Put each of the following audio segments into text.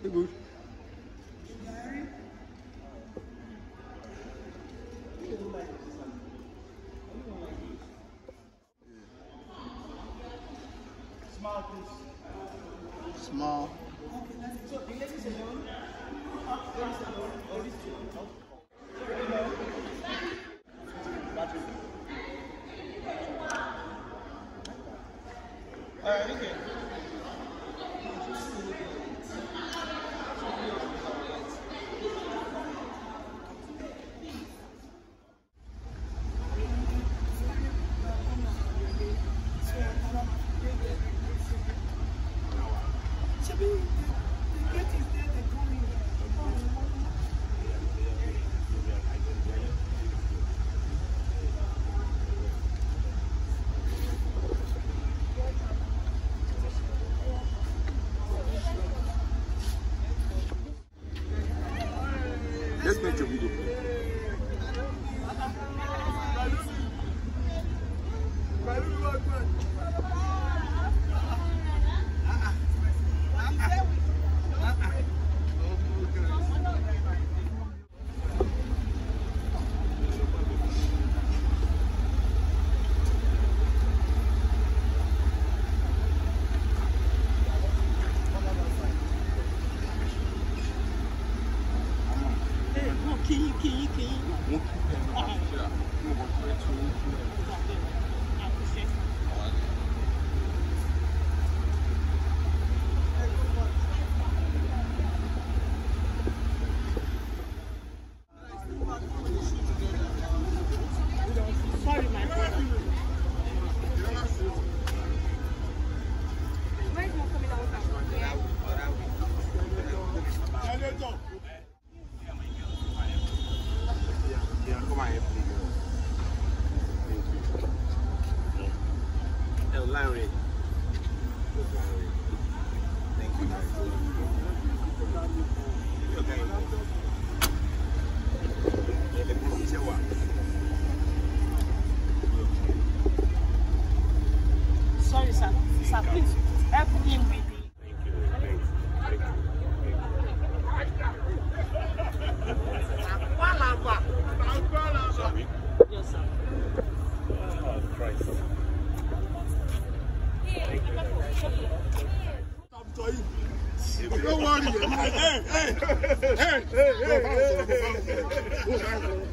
Good. Small, please. Small. So the ladies alone. Ladies alone. Ladies alone. Alright, okay. Let's make a video. Sorry, my friend. Why is not coming out now? Yeah, come on, please. Larry. Thank you, guys. Okay. Yeah, let me see what. Sorry, sir. Sir, please help him with the. Yes, sir. Don't worry. Hey, hey, hey, hey, hey, hey,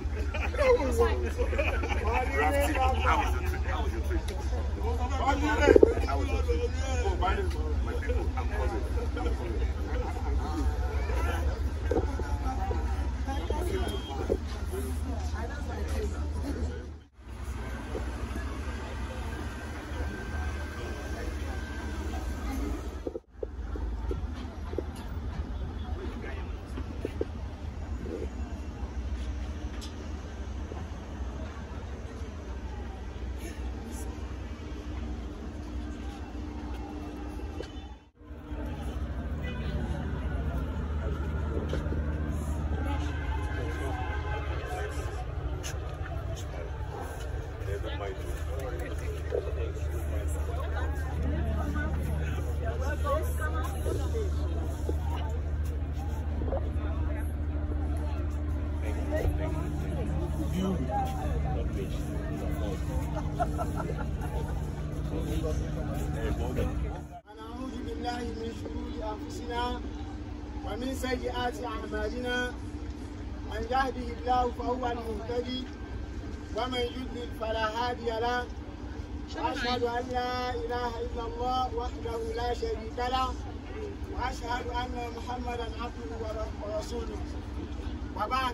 ونعوذ بالله من شرور أنفسنا ومن سيئات أعمالنا من يهده الله فهو المهتدي ومن يضلل فلا هادي له وأشهد أن لا إله إلا الله وحده لا شريك له وأشهد أن محمدا عبده ور- ورسوله وبعد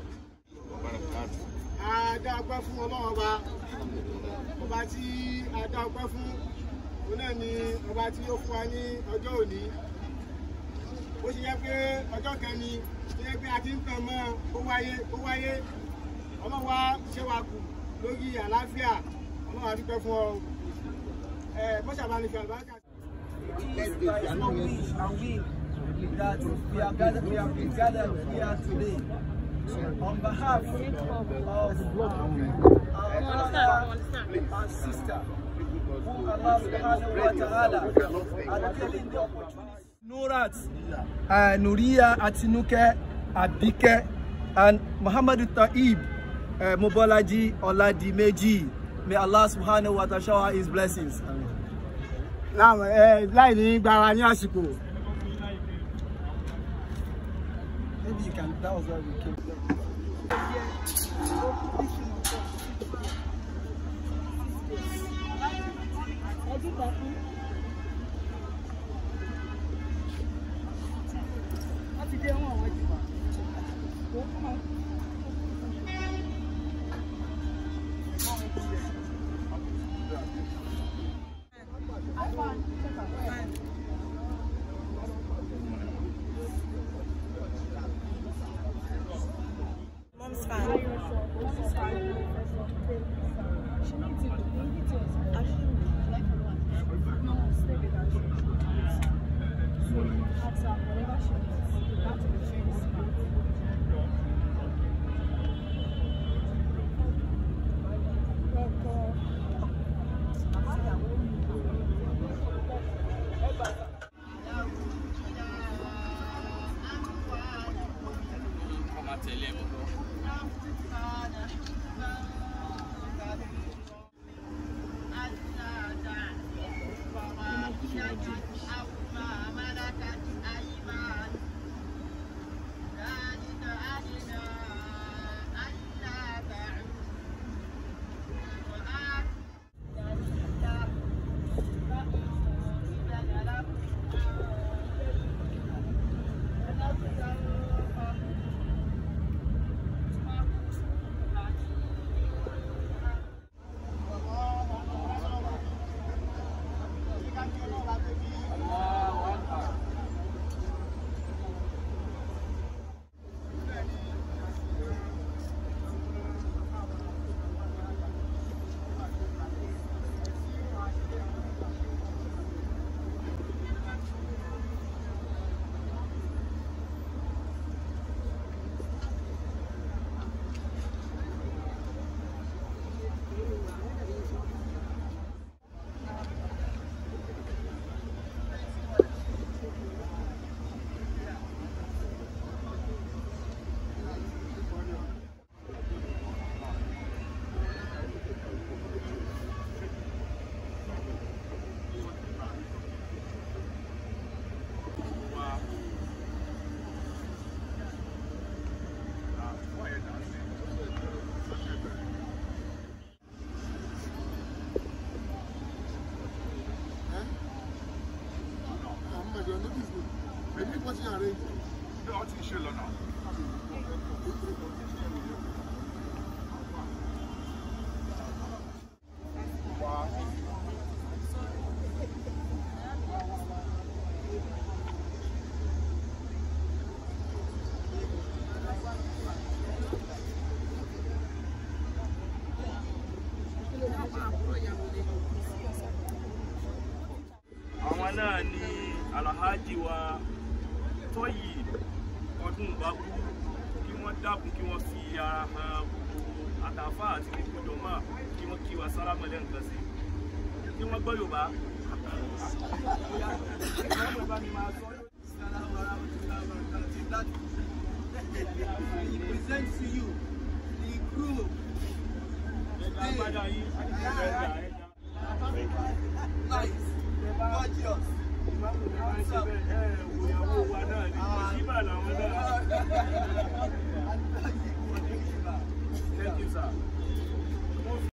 Adá ọpẹ́ fún Ọlọ́run ọba ọba tí adá ọpẹ́ fún òun náà ni ọba tí ó fún wa ní ọjọ́ òní ó ṣe yẹ pé ọjọ́ kan ni ṣe yẹ pé a ti ń tàn mọ́ ó wáyé ó wáyé ọlọ́run wa ṣé wa kù lórí àlàáfíà ọlọ́run a dúpẹ́ fún ọ ẹ mọ́ṣábánifẹ́ àlùbáríkà. It is by your wish and will that we are gathered, we have been gathered here today on behalf of our brother and sister who Allah subhanahu wa ta'ala had given the opportunity Nurat, uh, Nuria Atinuke Abike, and Muhammad Taib uh, Mobolaji Oladimeji. May Allah subhanahu wa ta'ala shower his blessings. Amen. náà ẹ láì ní gbára ní àsìkò Maybe you can, that was why we came. Mom's fan. Maybe what's your arrange? No, I'll teach you now. àwọn náà ni alhaji wa tọ́yì ọdún bábú kí wọ́n dákun kí wọ́n fi ara hàn gbogbo àtàfà àti gbogbo jọmọ́ kí wọ́n kí wa sára mọ́lẹ́ nǹkan sí kí wọ́n gbọ́ yorùbá. He presents to you the crew. Agbádá yín, ẹ̀dá, ẹ̀dá. Nice. Gorgeous. Ìmáàmù ní wọ́n ń ṣe bẹ́ẹ̀, ẹ̀ wò ìyàwó wa